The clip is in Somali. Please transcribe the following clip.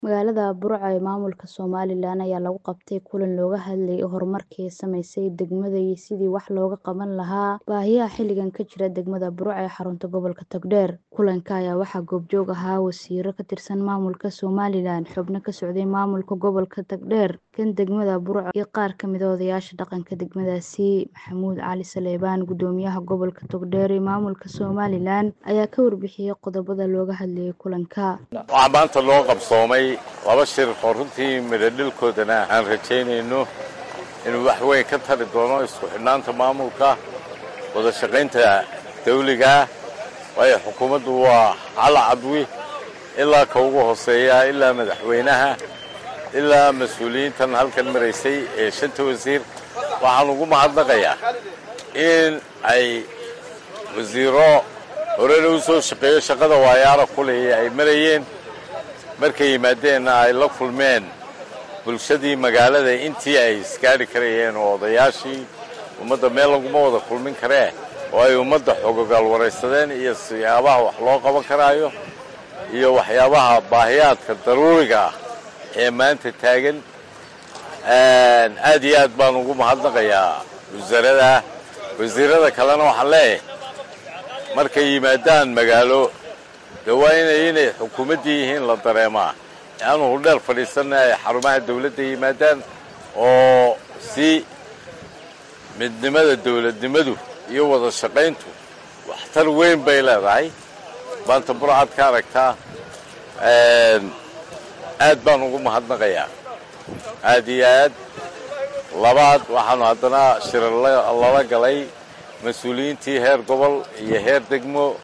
Magaalada Burco ee maamulka Somalilan ayaa lagu qabtay kulan looga hadlayay horumarka ay samaysay degmada iyo sidii wax looga qaban lahaa baahiyaha xilligan ka jira degmada Burco ee xarunta gobolka Togdheer. Kulanka ayaa waxaa goobjoog ahaa wasiirro ka tirsan maamulka Somalilan, xubno ka socday maamulka gobolka Togdheer, kan degmada Burco iyo qaar ka mid ah odayaasha dhaqanka degmadaasi. Maxamuud Cali Saleebaan, Gudoomiyaha Gobolka Togdheer ee maamulka Somalilan, ayaa ka warbixiyay qodobada looga hadlayay kulanka. waxaa maanta loo qabsoomay laba shir oo runtii midhodhilkoodana aan rajaynayno inuu wax weyn ka tari doono isku xidhnaanta maamulka wada shaqaynta dawligaa waayo xukuumaddu waa cala cadwi ilaa ka ugu hooseeya ilaa madaxweynaha ilaa mas-uuliyiintan halkan maraysay ee shanta wasiir waxaan ugu mahadnaqayaa in ay wasiiro horena u soo shaqeeyo shaqada waayaara kuleh ay marayeen markay yimaadeenna ay la kulmeen bulshadii magaalada intii ay isgaadhi karayeen oo odayaashii ummadda meel laguma wada kulmin karee oo ay ummadda xogogaal waraysadeen iyo siyaabaha wax loo qaban karaayo iyo waxyaabaha baahiyaadka daruuriga ah ee maanta taagan aad iyo aad baan ugu mahadnaqayaa wasaarada wasiirada kalena waxaan leeyahay markay yimaadaan magaalo de waa inay inay xukuumaddii yihiin la dareemaa aanu hudheel fadhiisanna ay xarumaha dawladda yimaadaan oo si midnimada dawladnimadu iyo wada shaqayntu waxtar weyn bay leedahay maanta burcad ka aragtaa aad baan ugu mahadnaqayaa aad iyo aad labaad waxaanu haddana shirar lala galay mas-uuliyiintii heer gobol iyo heer degmo